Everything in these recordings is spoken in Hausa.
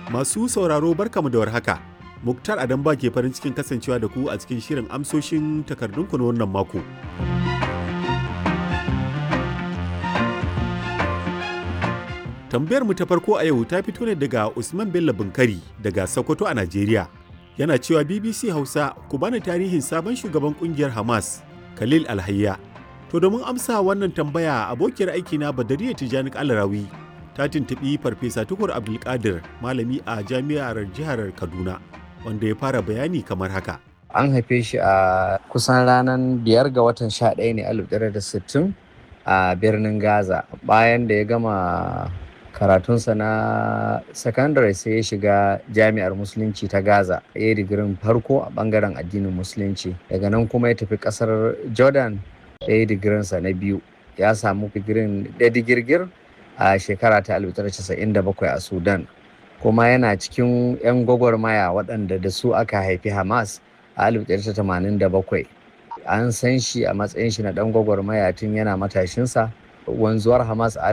Masu sauraro barkamu da warhaka. Muktar Adamba ke farin cikin kasancewa da ku a cikin shirin amsoshin takardunku na wannan mako. Tambayar mu ta farko a yau ta fito ne daga Usman Bello Bunkari daga Sokoto a Najeriya. Yana cewa BBC Hausa ku bani tarihin sabon shugaban kungiyar Hamas, Khalil Alhayya. To domin amsa wannan tambaya abokiyar aikina Badariya Tijani Alarawi ta tuntuɓi Farfesa Tukur Abdulkadir malami a jami'ar jihar Kaduna wanda ya fara bayani kamar haka. An haife shi a kusan ranar biyar ga watan sha ɗaya ne alif da sittin a birnin Gaza bayan da ya gama karatunsa na sakandare sai ya shiga jami'ar musulunci ta gaza ya yi digirin farko a bangaren addinin musulunci daga nan kuma ya tafi kasar jordan ya yi digirinsa na biyu ya samu digirin da digirgir a shekara ta 1997 a sudan kuma yana cikin 'yan gwagwarmaya waɗanda da su aka haifi hamas a 1987 an san shi a matsayin shi na ɗan gwagwarmaya tun yana matashinsa wanzuwar hamas a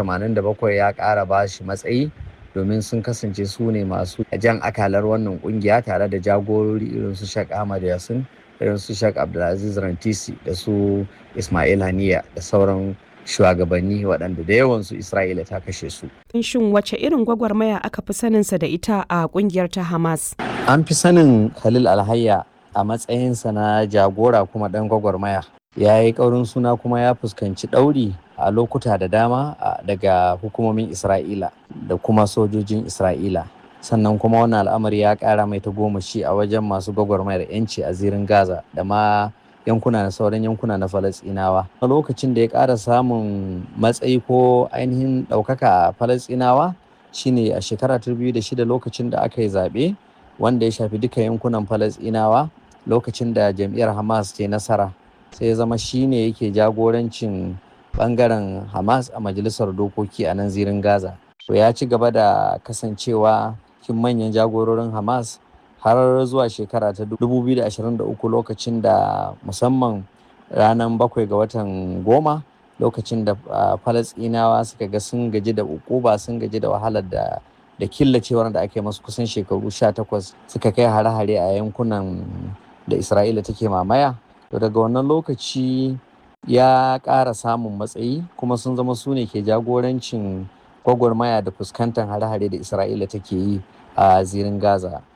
1987 ya ƙara ba shi matsayi domin sun kasance su ne masu jan akalar wannan kungiya tare da jagorori irin su Sheikh Ahmad Yasin irin su Sheikh Abdulaziz Rantisi da su Ismail Haniya da sauran shugabanni waɗanda da yawansu Isra'ila ta kashe su. Shin wace irin gwagwarmaya aka fi saninsa da ita a kungiyar ta Hamas? An fi sanin Khalil Alhayya a matsayinsa na jagora kuma ɗan gwagwarmaya. Ya yi ƙaurin suna kuma ya fuskanci ɗauri a lokuta da dama daga hukumomin Isra'ila da kuma sojojin Isra'ila. Sannan kuma wannan al'amari ya ƙara mai tagomashi a wajen masu gwagwarmayar 'yanci a zirin Gaza da ma yankuna na sauran yankuna na Falasɗinawa. A lokacin da ya ƙara samun matsayi ko ainihin ɗaukaka a Falasɗinawa shine a shekara ta biyu da shida lokacin da aka yi zaɓe wanda ya shafi duka yankunan Falasɗinawa lokacin da jam'iyyar Hamas ke nasara. sai ya zama shine yake jagorancin bangaren hamas a majalisar dokoki a nan zirin gaza to ya ci gaba da kasancewa cikin manyan jagororin hamas har zuwa shekara ta 2023 lokacin da musamman ranar bakwai ga watan goma lokacin da falasinawa suka ga sun gaji da ukuba sun gaji da wahalar da da killacewar da ake masu kusan shekaru 18 suka kai hare-hare a yankunan da isra'ila take mamaya to daga wannan lokaci ya ƙara samun matsayi kuma sun zama su ne ke jagorancin gwagwarmaya da fuskantar hare-hare da isra'ila take yi a zirin gaza